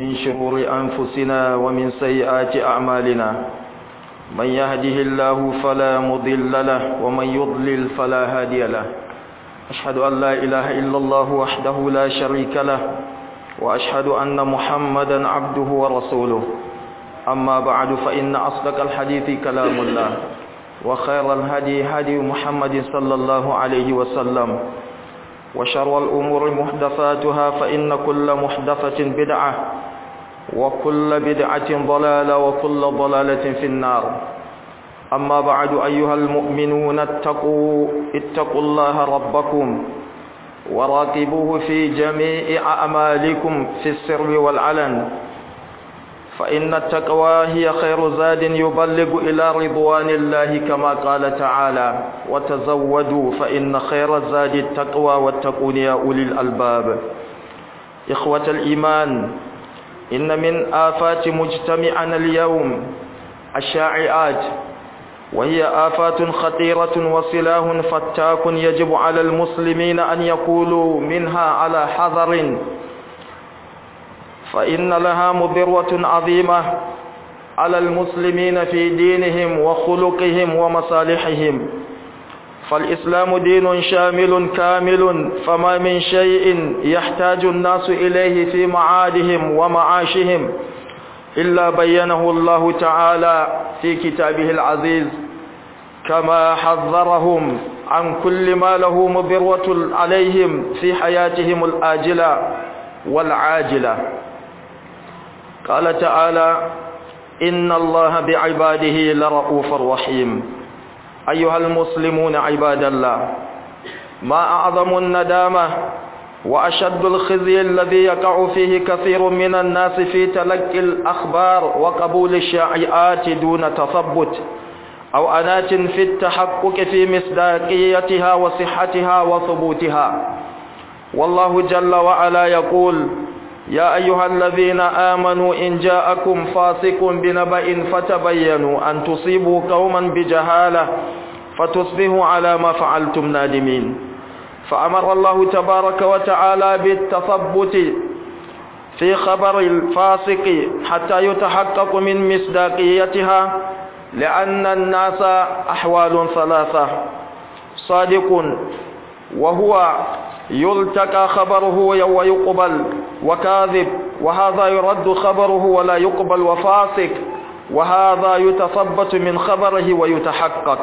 من شرور أنفسنا ومن سيئات أعمالنا من يهده الله فلا مضل له ومن يضلل فلا هادي له أشهد أن لا إله إلا الله وحده لا شريك له وأشهد أن محمدا عبده ورسوله أما بعد فإن أصدق الحديث كلام الله وخير الهدي هدي محمد صلى الله عليه وسلم وشر الأمور محدثاتها فإن كل محدثة بدعة وكل بدعة ضلالة وكل ضلالة في النار أما بعد أيها المؤمنون اتقوا اتقوا الله ربكم وراقبوه في جميع أعمالكم في السر والعلن فإن التقوى هي خير زاد يبلغ إلى رضوان الله كما قال تعالى وتزودوا فإن خير الزاد التقوى واتقون يا أولي الألباب إخوة الإيمان إن من آفات مجتمعنا اليوم الشائعات وهي آفات خطيرة وسلاح فتاك يجب على المسلمين أن يقولوا منها على حذر فإن لها مضرة عظيمة على المسلمين في دينهم وخلقهم ومصالحهم فالإسلام دين شامل كامل فما من شيء يحتاج الناس إليه في معادهم ومعاشهم إلا بينه الله تعالى في كتابه العزيز كما حذرهم عن كل ما له مضرة عليهم في حياتهم الآجلة والعاجلة قال تعالى إن الله بعباده لرؤوف رحيم أيها المسلمون عباد الله ما أعظم الندامة وأشد الخزي الذي يقع فيه كثير من الناس في تلقي الأخبار وقبول الشائعات دون تثبت أو أنات في التحقق في مصداقيتها وصحتها وثبوتها والله جل وعلا يقول يا أيها الذين آمنوا إن جاءكم فاسق بنبأ فتبينوا أن تصيبوا قوما بجهالة فتصبحوا على ما فعلتم نادمين فأمر الله تبارك وتعالى بالتثبت في خبر الفاسق حتى يتحقق من مصداقيتها لأن الناس أحوال ثلاثة صادق وهو يلتقى خبره ويقبل وكاذب وهذا يرد خبره ولا يقبل وفاسق وهذا يتثبت من خبره ويتحقق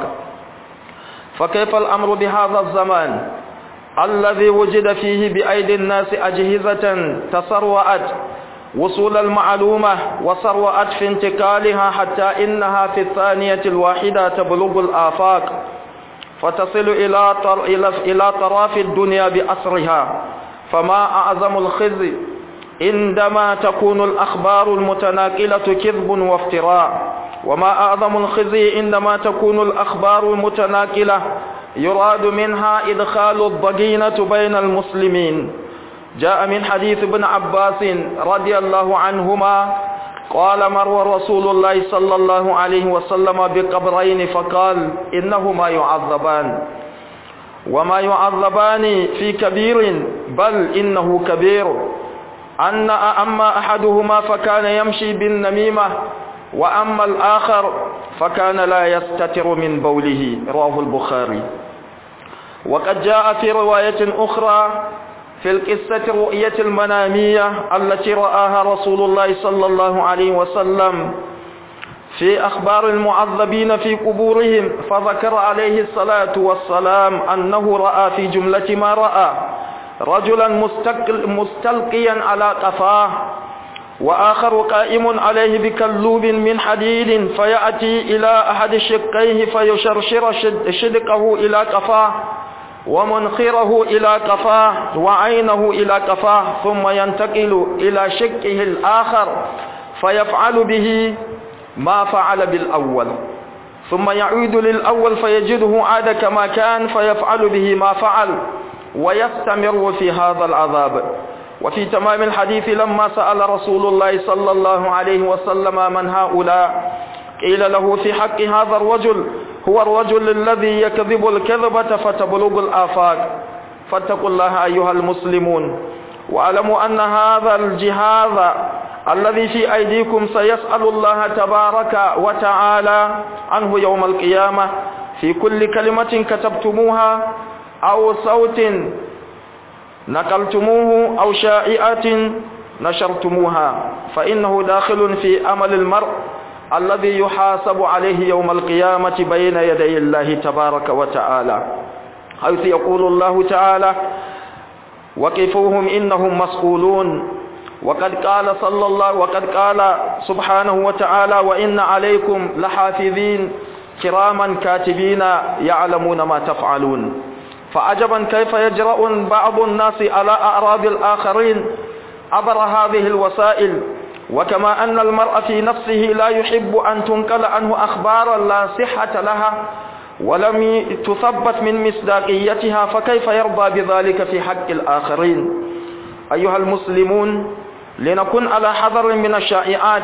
فكيف الأمر بهذا الزمان الذي وجد فيه بأيدي الناس أجهزة تسرعت وصول المعلومة وسرعت في انتقالها حتى إنها في الثانية الواحدة تبلغ الآفاق فتصل إلى طر... إلى إلى طراف الدنيا بأسرها فما أعظم الخزي عندما تكون الأخبار المتناقلة كذب وافتراء وما أعظم الخزي عندما تكون الأخبار المتناقلة يراد منها إدخال الضجينة بين المسلمين جاء من حديث ابن عباس رضي الله عنهما قال مر رسول الله صلى الله عليه وسلم بقبرين فقال إنهما يعذبان وما يعذبان في كبير بل إنه كبير أن أما أحدهما فكان يمشي بالنميمة وأما الآخر فكان لا يستتر من بوله رواه البخاري وقد جاء في رواية أخرى في القصة الرؤية المنامية التي رآها رسول الله صلى الله عليه وسلم في أخبار المعذبين في قبورهم فذكر عليه الصلاة والسلام أنه رأى في جملة ما رأى رجلا مستلقيا على قفاه وآخر قائم عليه بكلوب من حديد فيأتي إلى أحد شقيه فيشرشر شدقه إلى قفاه ومنخره إلى قفاه وعينه إلى قفاه ثم ينتقل إلى شقه الآخر فيفعل به ما فعل بالأول ثم يعود للأول فيجده عاد كما كان فيفعل به ما فعل ويستمر في هذا العذاب وفي تمام الحديث لما سأل رسول الله صلى الله عليه وسلم من هؤلاء قيل له في حق هذا الرجل هو الرجل الذي يكذب الكذبة فتبلغ الآفاق فاتقوا الله أيها المسلمون واعلموا أن هذا الجهاز الذي في أيديكم سيسأل الله تبارك وتعالى عنه يوم القيامة في كل كلمة كتبتموها أو صوت نقلتموه أو شائعة نشرتموها فإنه داخل في أمل المرء الذي يحاسب عليه يوم القيامة بين يدي الله تبارك وتعالى حيث يقول الله تعالى وقفوهم إنهم مسؤولون وقد قال صلى الله وقد قال سبحانه وتعالى وإن عليكم لحافظين كراما كاتبين يعلمون ما تفعلون فعجبا كيف يجرؤ بعض الناس على أعراض الآخرين عبر هذه الوسائل وكما أن المرء في نفسه لا يحب أن تنقل عنه أخبارا لا صحة لها ولم تثبت من مصداقيتها فكيف يرضى بذلك في حق الآخرين أيها المسلمون لنكن على حذر من الشائعات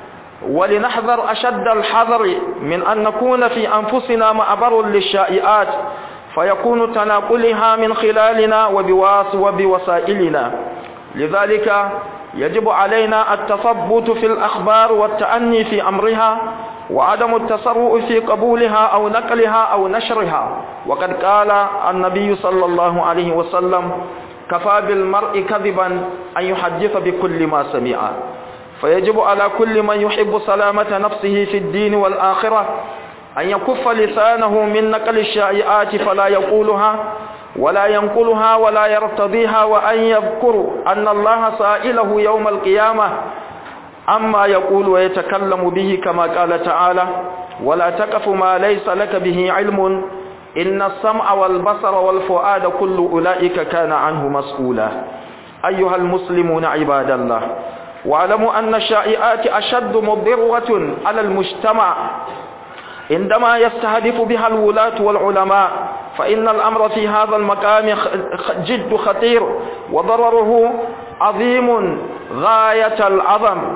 ولنحذر أشد الحذر من أن نكون في أنفسنا معبر للشائعات فيكون تناقلها من خلالنا وبواس وبوسائلنا لذلك يجب علينا التثبت في الأخبار والتأني في أمرها وعدم التسرع في قبولها أو نقلها أو نشرها وقد قال النبي صلى الله عليه وسلم كفى بالمرء كذبا أن يحدث بكل ما سمع فيجب على كل من يحب سلامة نفسه في الدين والآخرة أن يكف لسانه من نقل الشائعات فلا يقولها ولا ينقلها ولا يرتضيها وأن يذكر أن الله سائله يوم القيامة أما يقول ويتكلم به كما قال تعالى ولا تقف ما ليس لك به علم إن السمع والبصر والفؤاد كل أولئك كان عنه مسؤولا أيها المسلمون عباد الله واعلموا أن الشائعات أشد مضرة على المجتمع عندما يستهدف بها الولاة والعلماء فإن الأمر في هذا المقام جد خطير وضرره عظيم غاية العظم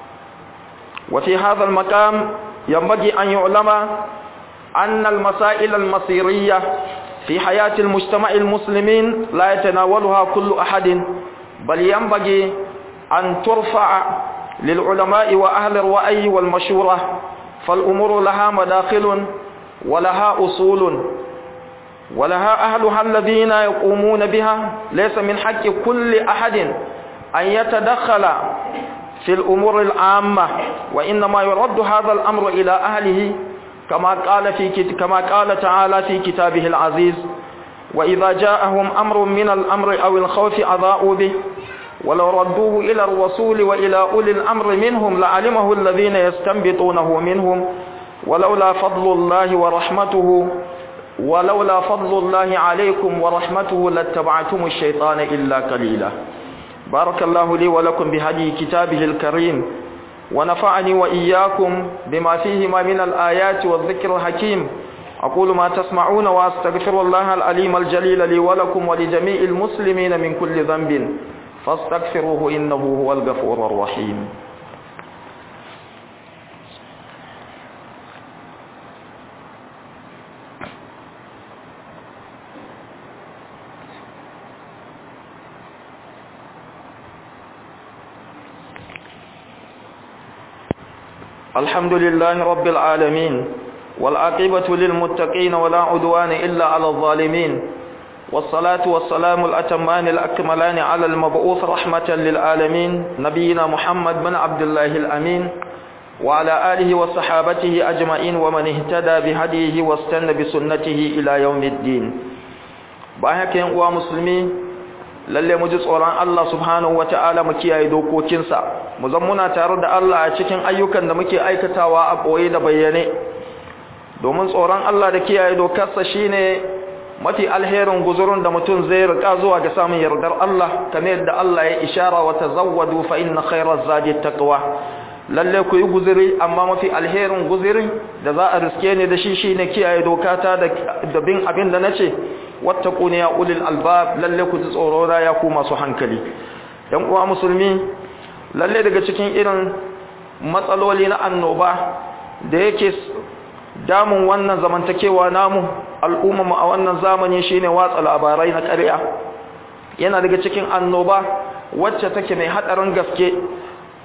وفي هذا المقام ينبغي أن يعلم أن المسائل المصيرية في حياة المجتمع المسلمين لا يتناولها كل أحد بل ينبغي أن ترفع للعلماء وأهل الرأي والمشورة فالأمور لها مداخل ولها أصول ولها أهلها الذين يقومون بها ليس من حق كل أحد أن يتدخل في الأمور العامة وإنما يرد هذا الأمر إلى أهله كما قال في كما قال تعالى في كتابه العزيز وإذا جاءهم أمر من الأمر أو الخوف أضاءوا به ولو ردوه إلى الرسول وإلى أولي الأمر منهم لعلمه الذين يستنبطونه منهم ولولا فضل الله ورحمته ولولا فضل الله عليكم ورحمته لاتبعتم الشيطان إلا قليلا بارك الله لي ولكم بهدي كتابه الكريم ونفعني وإياكم بما فيهما من الآيات والذكر الحكيم أقول ما تسمعون وأستغفر الله العليم الجليل لي ولكم ولجميع المسلمين من كل ذنب فاستغفروه إنه هو الغفور الرحيم الحمد لله رب العالمين والعاقبة للمتقين ولا عدوان إلا على الظالمين والصلاة والسلام الأتمان الأكملان على المبعوث رحمة للعالمين نبينا محمد بن عبد الله الأمين وعلى آله وصحابته أجمعين ومن اهتدى بهديه واستنى بسنته إلى يوم الدين باهك ينقوى مسلمين lalle mu ji tsoron Allah subhanahu wata'ala mu kiyaye dokokinsa mu zan muna tare da Allah a cikin ayyukan da muke aikatawa a boye da bayyane domin tsoron Allah da kiyaye dokarsa shine mafi alherin guzurun da mutum zai rika zuwa ga samun yardar Allah kamar yadda Allah ya ishara wa tazawwadu fa inna khayraz zadi taqwa lalle ku yi guzuri amma mafi alherin guzuri da za a riske ne da shi shine kiyaye dokata da bin abin da nace wattaquni ya ulil albab lalle ku tsoro da ya ku masu hankali dan uwa musulmi lalle daga cikin irin matsaloli na annoba da yake damun wannan zamantakewa namu al'umma mu a wannan zamani shine watsa labarai na ƙarya yana daga cikin annoba wacce take mai hadarin gaske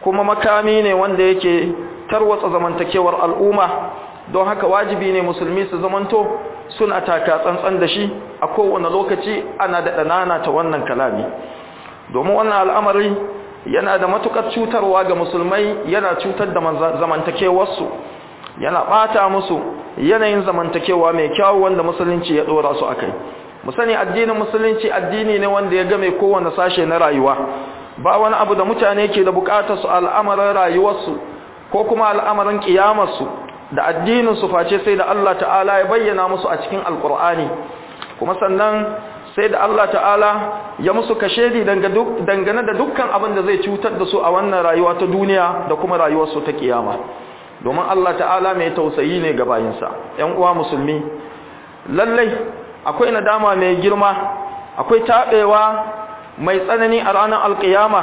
kuma makami ne wanda yake tarwatsa zamantakewar al'umma don haka wajibi ne musulmi su zamanto suna taka tsantsan da shi a kowane lokaci ana da ɗanana ta wannan kalami domin wannan al'amari yana da matukar cutarwa ga musulmai yana cutar da zamantakewarsu yana ɓata musu yanayin zamantakewa mai kyau wanda musulunci ya ɗora su a kai mu sani addinin musulunci addini ne wanda ya game kowane sashe na rayuwa ba wani abu da mutane ke da bukatar su al'amarin rayuwarsu ko kuma al'amarin kiyamarsu da addinin su face sai da Allah ta'ala ya bayyana musu a cikin alkur'ani kuma sannan sai da Allah ta'ala ya musu kashedi dangane da dukkan abin da zai cutar da su a wannan rayuwa ta duniya da kuma rayuwarsu ta kiyama domin Allah ta'ala mai tausayi ne ga bayinsa ‘yan uwa musulmi lallai akwai nadama mai girma akwai taɓewa mai tsanani a ranar alƙiyama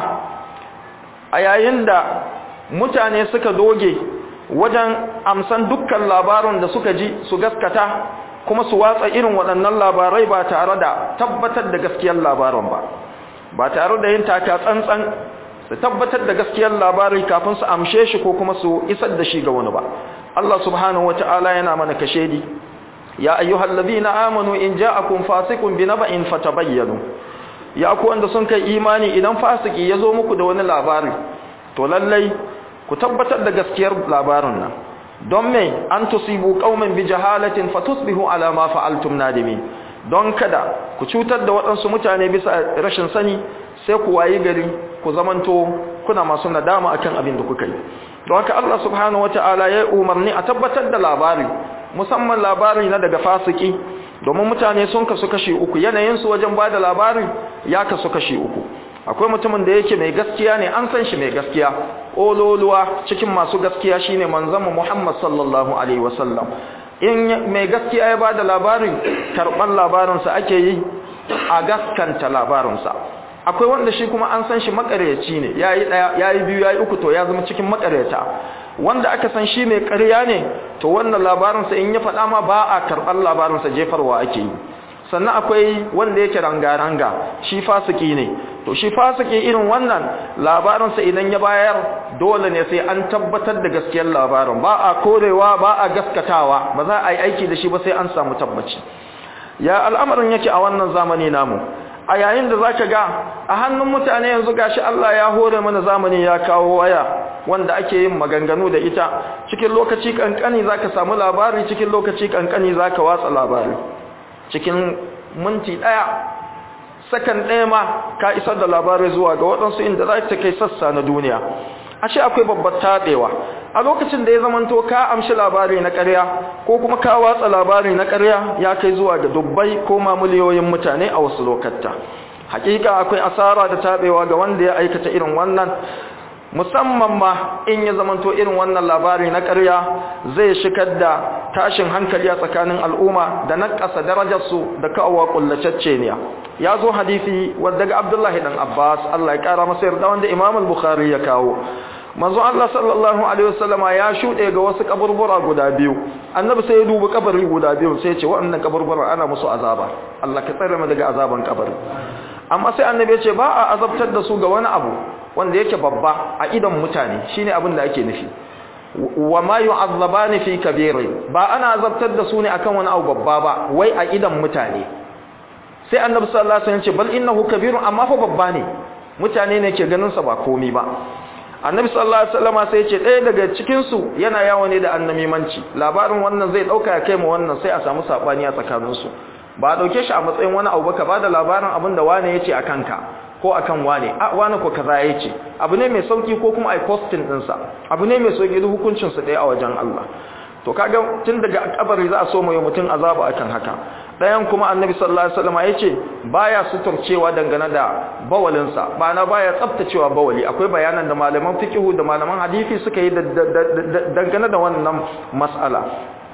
a yayin da mutane suka doge wajen amsan dukkan labarin da suka ji su gaskata kuma su watsa irin waɗannan labarai ba tare da tabbatar da gaskiyar labarin ba ba tare da yin taka tsantsan su tabbatar da gaskiyar labari kafin su amshe shi ko kuma su isar da shi ga wani ba Allah subhanahu wata'ala yana mana kashedi ya ayyuhal ladina amanu in ja'akum fasiqun binaba'in fatabayyanu ya ku wanda sun kai imani idan fasiki yazo muku da wani labari to lallai ku tabbatar da gaskiyar labarin nan don me an tusibu qauman bi jahalatin fatusbihu ala ma fa'altum nadimin don kada ku cutar da waɗansu mutane bisa rashin sani sai ku wayi gari ku zamanto kuna masu nadama akan abin da kuka yi don haka Allah subhanahu wataala ya umarni a tabbatar da labari musamman labari na daga fasiki domin mutane sun kasu kashi uku yanayin su wajen bada labari ya kasu kashi uku akwai mutumin da yake mai gaskiya ne an san shi mai gaskiya ololuwa cikin masu gaskiya shine manzon Muhammad sallallahu alaihi wasallam in mai gaskiya ya bada labarin karban labarinsa ake yi a gaskanta labarinsa akwai wanda shi kuma an san shi makaryaci ne yayi daya yayi biyu yayi uku to ya zama cikin makaryata wanda aka san shi mai ƙarya ne to wannan labarinsa in ya faɗa ma ba a karɓar labarinsa jefarwa ake yi sannan akwai wanda yake ranga-ranga shi fasiki ne to shi fasiki irin wannan labarinsa idan ya bayar dole ne sai an tabbatar da gaskiyar labarin ba a korewa ba a gaskatawa ba za a yi aiki da shi ba sai an samu tabbaci ya al'amarin yake a wannan zamani namu a yayin da zaka ga a hannun mutane yanzu gashi Allah ya hore mana zamani ya kawo waya wanda ake yin maganganu da ita cikin lokaci kankani zaka samu labari cikin lokaci kankani zaka watsa labari cikin minti daya sakan ɗaya ma ka isar da labarai zuwa ga waɗansu inda za ta kai sassa na duniya ashe akwai babbar taɗewa a lokacin da ya zamanto ka amshi labari na ƙarya ko kuma ka watsa labari na ƙarya ya kai zuwa ga dubbai ko ma miliyoyin mutane a wasu lokatta hakika akwai asara da taɓewa ga wanda ya aikata irin wannan musamman ma in ya zamanto irin wannan labari na ƙarya zai shigar da tashin hankali a tsakanin al'umma da naƙasa darajarsu da kawowa ƙullacecce ne ya zo hadisi wadda ga abdullahi dan abbas allah ya ƙara masa yarda wanda imam al-bukhari ya kawo manzo allah sallallahu alaihi wasallama ya shuɗe ga wasu kaburbura guda biyu annabi sai ya dubi kabari guda biyu sai ya ce waɗannan kaburbura ana musu azaba allah ka tsare mu daga azaban kabari amma sai annabi ya ce ba a azabtar da su ga wani abu wanda yake babba a idan mutane shine abin da ake nufi wa ma yu'azzabani fi kabiri ba ana azabtar da su ne akan wani abu babba ba wai a idan mutane sai annabi sallallahu alaihi wasallam ce bal innahu kabirun amma fa babba ne mutane ne ke ganin sa ba komai ba annabi sallallahu alaihi wasallam sai ya ce ɗaya daga cikin su yana yawo ne da annamimanci labarin wannan zai dauka ya kai mu wannan sai a samu sabani a tsakanin su ba a dauke shi a matsayin wani abu ba ka bada labarin abin da wane yace akan ka ko akan wane a wane ko kaza yace abu ne mai sauki ko kuma ai posting din sa abu ne mai sauki duk hukuncin sa ɗaya a wajen Allah to kaga tun daga kabari za a so mai mutum azaba akan haka dayan kuma annabi sallallahu alaihi wasallam yace baya suturcewa dangane da bawalin sa bana baya tsaftacewa bawali akwai bayanan da malaman fiqhu da malaman hadisi suka yi dangane da wannan mas'ala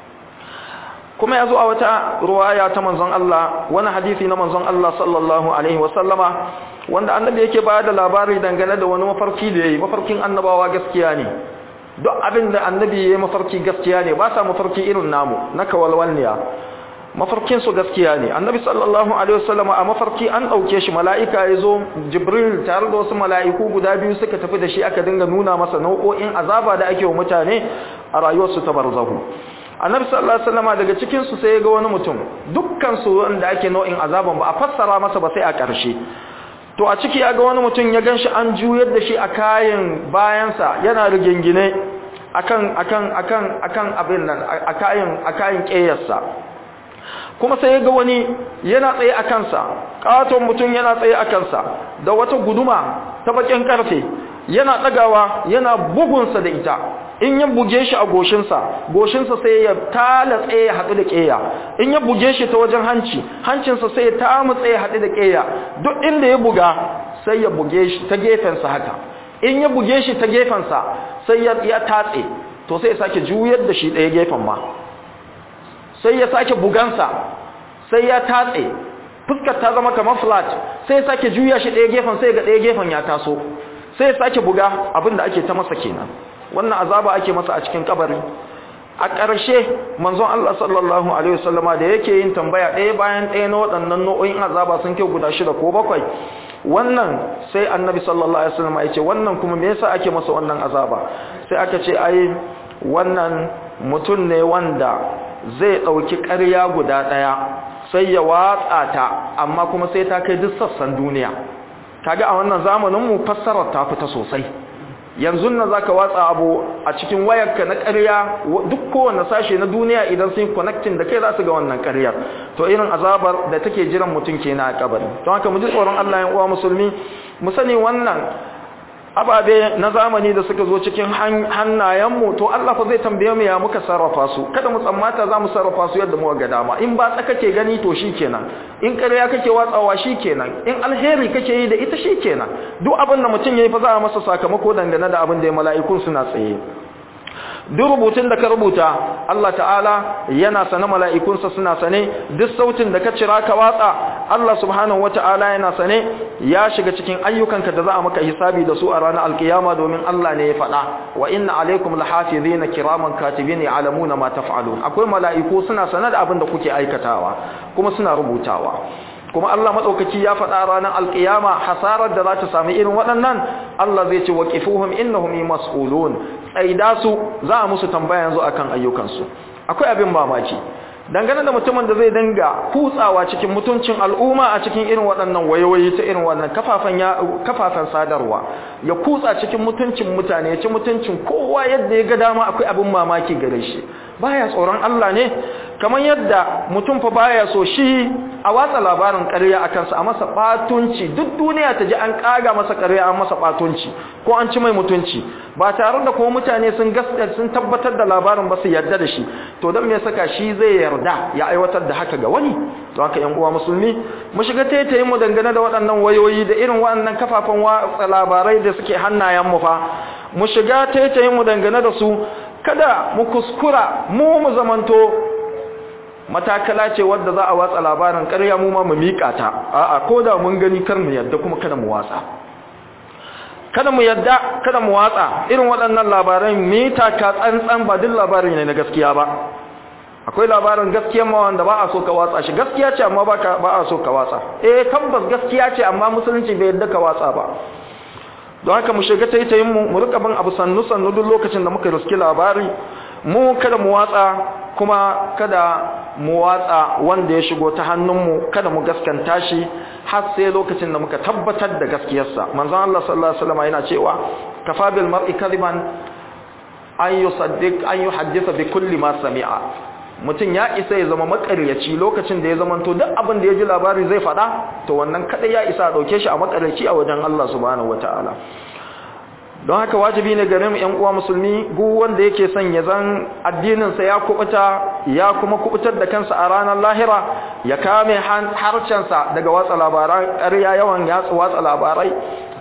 kuma ya zo a wata ruwaya ta manzon Allah wani hadisi na manzon Allah sallallahu alaihi wasallama wanda annabi yake bayar da labari dangane da wani mafarki da yayi mafarkin annabawa gaskiya ne duk abin da annabi yayi mafarki gaskiya ne ba sa mafarki irin namu na kawalwalniya mafarkin su gaskiya ne annabi sallallahu alaihi wasallam a mafarki an dauke shi mala'ika yazo jibril tare da wasu mala'iku guda biyu suka tafi da shi aka dinga nuna masa nau'o'in azaba da ake wa mutane a rayuwar su ta barzahu annabi sallallahu alaihi wasallam daga cikin su sai ya ga wani mutum dukkan su wanda ake nau'in azaban ba a fassara masa ba sai a ƙarshe to a ciki ya ga wani mutum ya ganshi an juyar da shi a kayan bayansa yana rigingine akan akan akan akan abin nan a kayan a kayan ƙeyarsa kuma sai ya ga wani yana tsaye a kansa ƙaton mutum yana tsaye a kansa da wata guduma ta bakin karfe yana ɗagawa yana bugunsa da ita in ya buge shi a goshinsa goshinsa sai ya tala tsaye ya haɗu da ƙeya in ya buge shi ta wajen hanci hancinsa sai ya tamu tsaye ya haɗu da ƙeya duk inda ya buga sai ya buge shi ta gefensa haka in ya buge shi ta gefensa sai ya tatse to sai ya sake juyar da shi ɗaya gefen ma sai ya sake bugansa sai ya tatse fuskar ta zama kamar flat sai ya sake juya shi ɗaya gefen sai ga ɗaya gefen ya taso sai ya sake buga abin da ake ta masa kenan wannan azaba ake masa a cikin kabari a ƙarshe manzon Allah sallallahu alaihi wasallama da yake yin tambaya ɗaya bayan ɗaya na waɗannan nau'o'in azaba sun kai guda shida ko bakwai wannan sai annabi sallallahu alaihi wasallama ya ce wannan kuma me yasa ake masa wannan azaba sai aka ce ai wannan mutum ne wanda zai ɗauki ƙarya guda ɗaya sai ya watsa ta amma kuma sai ta kai duk sassan duniya kaga a wannan zamanin mu fassarar ta fita sosai yanzu nan zaka watsa abu a cikin wayarka na ƙarya duk kowanne sashe na duniya idan sun connecting da kai za su ga wannan ƙaryar to irin azabar da take jiran mutum kenan a kabari don haka mu ji tsoron Allah ya uwa musulmi mu sani wannan ababe na zamani da suka zo cikin hannayenmu to Allah fa zai tambaye mu ya muka sarrafa su kada mu tsammata za mu sarrafa su yadda muka ga dama in ba tsaka ke gani to shikenan in ƙarya kake watsawa shikenan in alheri kake yi da ita shikenan duk abin da mutum yayi fa za a masa sakamako dangane da abin da ya mala'ikun suna tsaye duk rubutun da ka rubuta Allah ta'ala yana sane mala'ikunsa suna sane duk sautin da ka cira ka watsa Allah subhanahu wata'ala yana sane ya shiga cikin ayyukanka da za a maka hisabi da su a ranar alkiyama domin Allah ne ya faɗa wa inna alaikum lahafizina kiraman katibin ya'lamuna ma taf'alun akwai mala'iku suna sane da abin da kuke aikatawa kuma suna rubutawa kuma Allah madaukaki ya faɗa ranar alkiyama hasarar da za ta sami irin waɗannan Allah zai ce waqifuhum innahum mas'ulun tsaida su za a musu tambaya yanzu akan ayyukansu akwai abin mamaki dangane da mutumin da zai dinga kutsawa cikin mutuncin al'umma a cikin irin waɗannan wayoyi ta irin wannan kafafen ya kafafen sadarwa ya kutsa cikin mutuncin mutane ya ci mutuncin kowa yadda ya ga dama akwai abin mamaki gare shi baya tsoron Allah ne kamar yadda mutum fa baya so shi a watsa labarin ƙarya a kansa a masa ɓatunci duk duniya ta ji an ƙaga masa ƙarya an masa ɓatunci ko an ci mai mutunci ba tare da kuma mutane sun gaskata sun tabbatar da labarin ba su yarda da shi to don me saka shi zai yarda ya aiwatar da haka ga wani to haka yan uwa musulmi mu shiga taitayin mu dangane da waɗannan wayoyi da irin waɗannan kafafen watsa labarai da suke hannayen mu fa mu shiga taitayin mu dangane da su kada mu kuskura mu mu zamanto matakala ce wadda za a watsa labarin ƙarya mu ma mu miƙa ta a'a ko da mun gani kar mu yadda kuma kada mu watsa kada mu yadda kada mu watsa irin waɗannan labaran mita ka tsantsan ba duk labarin ne na gaskiya ba akwai labarin gaskiya ma wanda ba a so ka watsa shi gaskiya ce amma ba a so ka watsa eh tabbas gaskiya ce amma musulunci bai yadda ka watsa ba don haka mu shiga taitayin mu mu rika bin abu sannu sannu duk lokacin da muka riski labari mu kada mu watsa kuma kada mu watsa wanda ya shigo ta hannunmu kada mu gaskanta shi har sai lokacin da muka tabbatar da gaskiyarsa manzon Allah sallallahu alaihi wasallam yana cewa kafa bil mar'i kadiban an yusaddiq an yuhaddisa bi kulli ma sami'a mutum ya isa ya zama makaryaci lokacin da ya zama to duk abin da ya ji labari zai faɗa to wannan kada ya isa a ɗauke shi a makaryaci a wajen Allah subhanahu wataala don haka wajibi ne gare mu ƴan uwa musulmi gu wanda yake son ya zan addininsa ya kubuta ya kuma kubutar da kansa a ranar lahira ya kame harcensa daga watsa labarai ƙarya yawan yatsu watsa labarai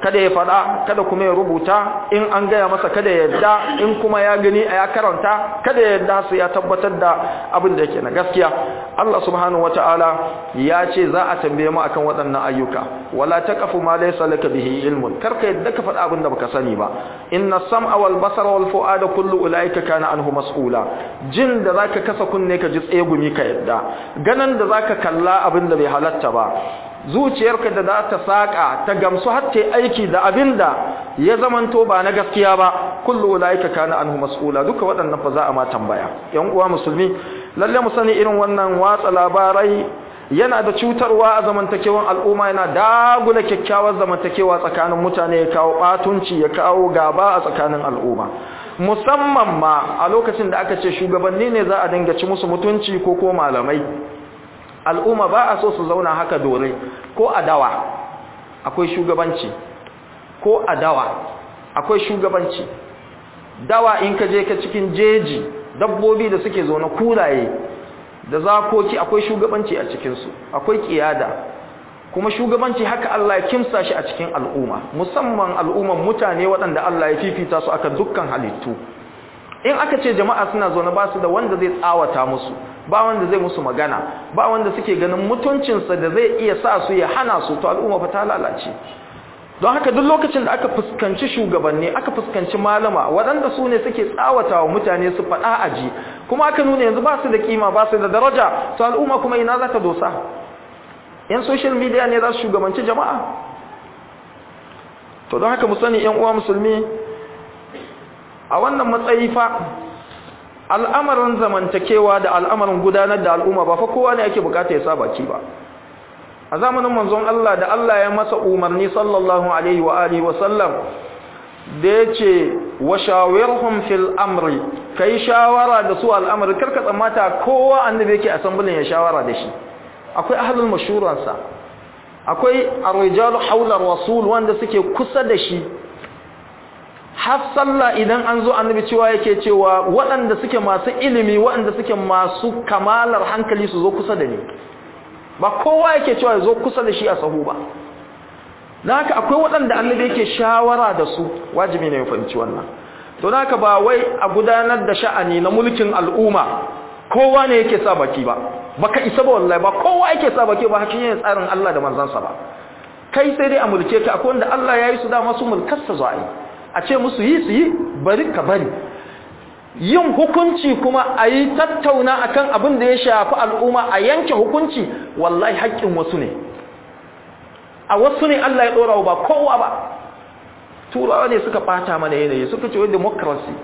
kada ya faɗa kada kuma ya rubuta in an gaya masa kada ya yadda in kuma ya gani a ya karanta kada ya yadda su ya tabbatar da abin da yake na gaskiya Allah subhanahu wataala ya ce za a tambaye mu akan waɗannan ayyuka wala taqafu ma laysa laka bihi ilmun karka yadda ka faɗa abin da baka sani ba inna sam'a wal basara wal fu'ada kullu ulaika kana anhu mas'ula jin da zaka kasa kunne ka ji tsegumi ka yadda ganan da zaka kalla abin da bai halatta ba zuciyarka da za ta saka ta gamsu har ta aiki da abinda ya zamanto ba na gaskiya ba kullu ulaika kana anhu mas'ula duka waɗannan fa za a ma tambaya yan uwa musulmi lalle mu sani irin wannan watsa labarai yana da cutarwa a zamantakewan al'umma yana dagula kyakkyawar zamantakewa tsakanin mutane ya kawo batunci ya kawo gaba a tsakanin al'umma musamman ma a lokacin da aka ce shugabanni ne za a dinga ci musu mutunci ko ko malamai al'umma ba a so su zauna haka dore ko adawa akwai shugabanci ko adawa akwai shugabanci dawa in ka je ka cikin jeji dabbobi da suke zaune kuraye da zakoki akwai shugabanci a cikinsu akwai kiyada kuma shugabanci haka Allah ya kimsa shi a cikin al'umma musamman al'umman mutane waɗanda Allah ya fifita su aka dukkan halittu in aka ce jama'a suna zaune ba su da wanda zai tsawata musu ba wanda zai musu magana ba wanda suke ganin mutuncinsa da zai iya sa su ya hana su to al'umma fa ta lalace don haka duk lokacin da aka fuskanci shugabanni aka fuskanci malama waɗanda su ne suke tsawata wa mutane su faɗa aji kuma aka nuna yanzu ba su da kima ba su da daraja to al'umma kuma ina za ta dosa yan social media ne za su shugabanci jama'a to don haka mu sani yan uwa musulmi a wannan matsayi fa al'amarin zamantakewa da al'amarin gudanar da al'umma ba fa kowa ne yake bukata ya sa baki ba a zamanin manzon Allah da Allah ya masa umarni sallallahu alaihi wa alihi wa sallam da yace wa shawirhum fil amri kai shawara da su al'amari karka tsammata kowa annabi yake assembly ya shawara da shi akwai ahlul mashuransa akwai ar-rijalu hawla rasul wanda suke kusa da shi har sallah idan an zo annabi cewa yake cewa waɗanda suke masu ilimi waɗanda suke masu kamalar hankali su zo kusa da ni ba kowa yake cewa ya zo kusa da shi a sahu ba don haka akwai waɗanda annabi yake shawara da su wajibi ne ya fahimci wannan to don haka ba wai a gudanar da sha'ani na mulkin al'umma kowa ne yake sa baki ba baka isa ba wallahi ba kowa yake sa baki ba hakin yin tsarin Allah da manzansa ba kai sai dai a mulke ka akwai wanda Allah ya yi su dama su mulkarsa zuwa yi a ce musu yi su yi bari ka bari yin hukunci kuma a yi tattauna akan abin da ya shafi al'umma a yanke hukunci wallahi haƙƙin wasu ne a wasu ne Allah ya ɗora ba kowa ba turawa ne suka ɓata mana yanayi suka ce wai democracy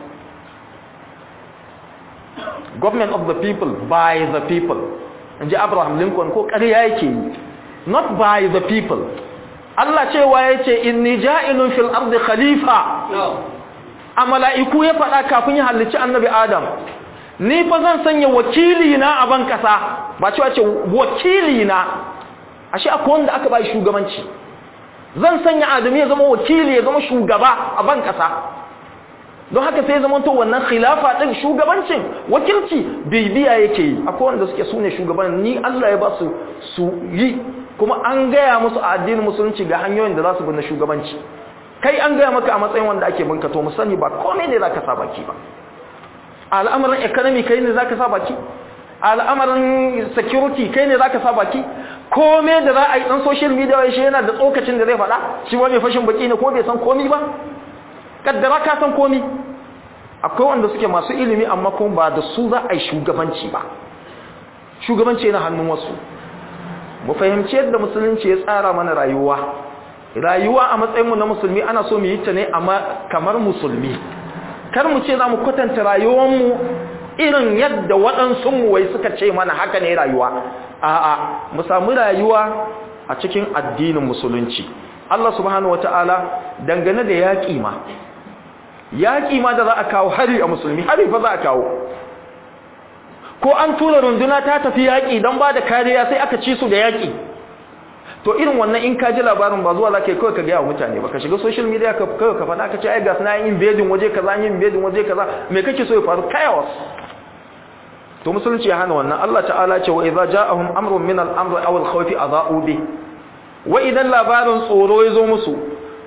government of the people by the people in ji abraham lincoln ko ƙarya yake yi not by the people Allah cewa ya ce inni ja'ilun fil ardi khalifa a mala'iku ya faɗa kafin ya halicci annabi Adam ni fa zan sanya wakili na a ban kasa ba cewa ce wakili na ashe akwai wanda aka bai shugabanci zan sanya Adamu ya zama wakili ya zama shugaba a ban kasa don haka sai zama to wannan khilafa din shugabancin wakilci bibiya yake yi akwai wanda suke sune shugaban ni Allah ya ba su su yi kuma an gaya musu a addinin musulunci ga hanyoyin da za su bi na shugabanci kai an gaya maka a matsayin wanda ake binka to mu sani ba komai ne zaka sa baki ba al'amarin economy kai ne zaka sa baki al'amarin security kai ne zaka sa baki komai da za a yi dan social media shi yana da tsokacin da zai faɗa shi wani fashin baki ne ko bai san komai ba kaddara ka san komai akwai wanda suke masu ilimi amma kuma ba da su za a yi shugabanci ba shugabanci yana hannun wasu mu fahimci yadda musulunci ya tsara mana rayuwa rayuwa a matsayinmu na musulmi ana so mu yi ta ne amma kamar musulmi kar mu ce za mu kwatanta rayuwarmu irin yadda waɗansu wai suka ce mana haka ne rayuwa a'a mu samu rayuwa a cikin addinin musulunci Allah subhanahu wataala dangane da yaƙi ma yaƙi ma da za a kawo hari a musulmi hari fa za a kawo ko an tura runduna ta tafi yaƙi don ba da kariya sai aka ci su da yaƙi to irin wannan in ka ji labarin ba zuwa za ka yi kawai ka gaya wa mutane ba ka shiga social media ka kawai ka faɗa ka ce ai gas na yin bedin waje kaza yin bedin waje kaza me kake so ya faru chaos to musulunci ya hana wannan Allah ta'ala ce wa idza ja'ahum amrun min al-amri aw al-khawfi adha'u bi wa idan labarin tsoro ya zo musu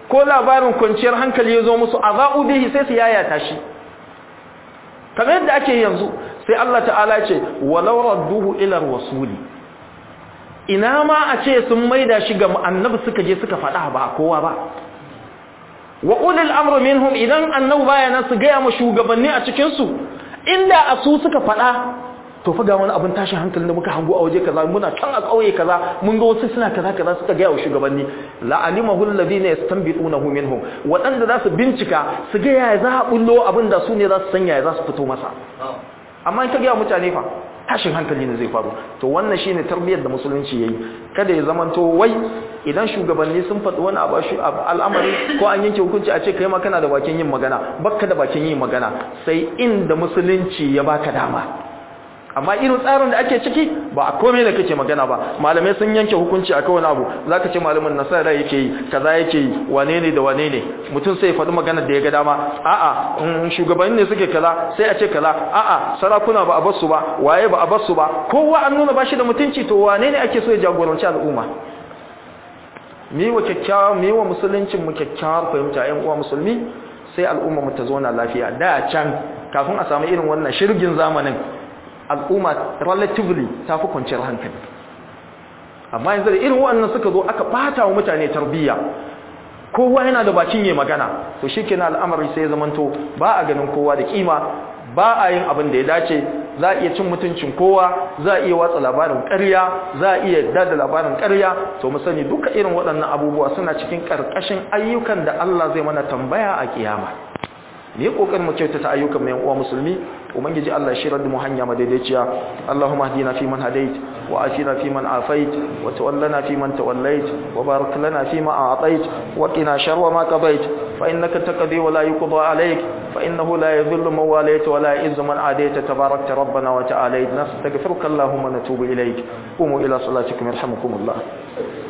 ko labarin kwanciyar hankali ya zo musu azau bihi sai su yayata shi kamar yadda ake yanzu sai Allah ta'ala ce walau radduhu ila rasuli ina ma a ce sun maida shi ga annabi suka je suka faɗa ba kowa ba wa ulil amru minhum idan annabi baya nan su gaya ma shugabanni a cikin su inda a su suka faɗa to fa ga wani abin tashin hankali da muka hango a waje kaza muna can a kauye kaza mun ga wasu suna kaza kaza suka gaya wa shugabanni la alimahu alladhina yastanbitunahu minhum wadanda za su bincika su ga yaya za a bullo abin da su ne za su sanya ya za su fito masa amma in ka gaya mutane fa tashin hankali ne zai faru to wannan shine tarbiyyar da musulunci yayi kada ya zamanto wai idan shugabanni sun faɗi wani abu al'amari ko an yanke hukunci a ce kai ma kana da bakin yin magana bakka da bakin yin magana sai inda musulunci ya baka dama amma irin tsarin da ake ciki ba a komai da kake magana ba malamai sun yanke hukunci a wani abu zaka ce malamin nasara yake yi kaza yake yi wane ne da wane ne mutum sai ya faɗi magana da ya ga dama a'a shugabanni ne suke kaza sai a ce kaza a'a sarakuna ba a bar su ba waye ba a bar su ba kowa an nuna bashi da mutunci to wane ne ake so ya jagoranci al'umma mi wa kyakkyawa mi wa musuluncin mu kyakkyawar fahimta ƴan uwa musulmi sai al'umma mu ta zauna lafiya da can kafin a samu irin wannan shirgin zamanin al'umma relatively ta fi kwanciyar hankali amma yanzu da irin wannan suka zo aka bata wa mutane tarbiyya kowa yana da bakin yi magana to shikenan al'amari sai ya zamanto ba a ganin kowa da kima ba a yin abin da ya dace za a iya cin mutuncin kowa za a iya watsa labarin ƙarya za a iya yadda da labarin ƙarya to mu sani duka irin waɗannan abubuwa suna cikin ƙarƙashin ayyukan da Allah zai mana tambaya a kiyama ne kokarin mu kyautata ayyukan mu yan uwa musulmi ubangiji Allah ya shirar da mu hanya madaidaiciya Allahumma hdina fi man hadait wa afina fi man afait wa tawallana fi man tawallait wa barik lana fi ma a'tait wa qina sharra ma qadait fa innaka taqdi wa la yuqda alayk fa innahu la yadhillu man walayta wa la yu'izzu man adayta tabarakta rabbana wa ta'ala nastaghfiruka Allahumma natubu ilayk qumu ila salatikum yarhamukumullah